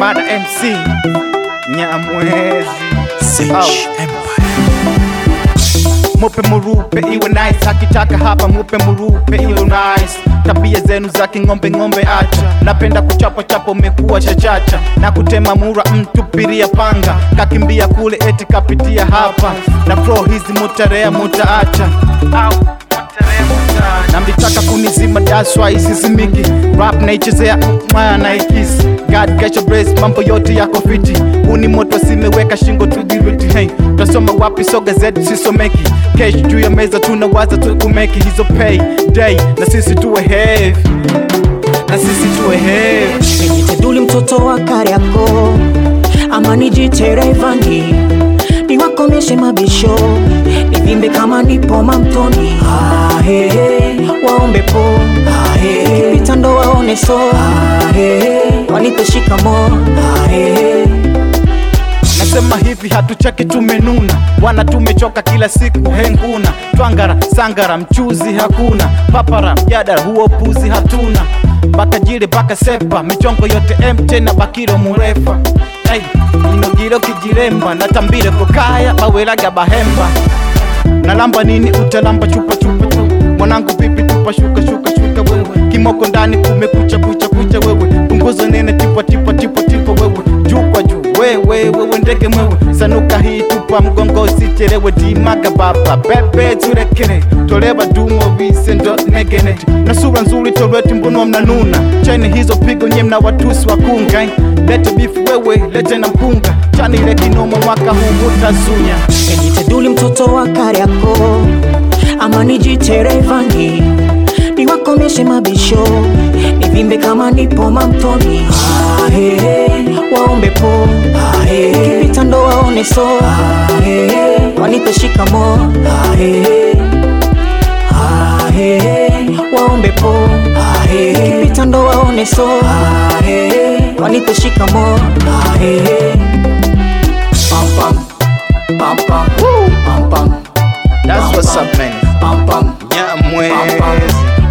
Bada MC Nyamwezi Zinch Oh. Empire. mupe murupe iwe nice akitaka hapa mupe murupe iwe nice tabia zenu za king'ombe ng'ombe acha napenda kuchapa chapa umekuwa chachacha na kutema mura mtupiria panga kakimbia kule eti kapitia hapa na flow hizi mutarea mutaacha au mutarea mutaacha na mlitaka kunizima daswa isizimiki rap naichezea maya naikisi God kesho brace mambo yote yako fiti uni moto simeweka shingo tudiriti hey tasoma wapi so gazeti sisomeki kesh juu ya meza tunawaza tukumeki hizo pay day na sisi tuwe heavy na sisi tuwe heavy Nijite duli mtoto wa Kariakoo ama nijite Rayvanny niwakomeshe mabisho nivimbe kama nipo mamtoni ah, hey, hey, waombe po ah, hey, hey, nikipita ndo waone so ah, hey, hey, wanipe shikamo ah, hey, hey. nasema hivi hatucheki tumenuna wana tumechoka kila siku henguna twangara sangara mchuzi hakuna papara mjadala huo puzi hatuna baka jile baka sepa michongo yote emte na bakiro murefa hey, inogiro kijiremba natambire kokaya bawelaga bahemba nalamba nini utalamba chupa chupa tu mwanangu vipi tupa shuka shuka shuka wewe kimoko ndani kumekucha kucha kucha wewe punguzo nene tipo tipo tipo tipo wewe juu kwa juu wewe wewe ndege mwewe sanuka hii tupa mgongo sicherewe dimaga baba bebe turekere toleba dumo visendo negene na sura nzuri tolweti mbuno mnanuna cheni hizo pigo nye mna watusi wakunga lete bifu wewe lete na mpunga chani ile kinoma mwaka huu utazunya Nijite duli mtoto wa Kariakoo ama nijite Rayvanny niwakomeshe mabisho nivimbe kama nipo mamtoni ah, hey, hey, waombe po ah, hey, hey, nikipita ndo waone so ah, hey, hey, wanipe shikamo ah, hey, hey, ah, hey, hey, waombe po ah, hey, hey, nikipita ndo waone so ah, hey, hey, wanipe shikamo ah, hey, hey. Pam pam pam pam pam pam That's what's up man pam pam Nyamwezi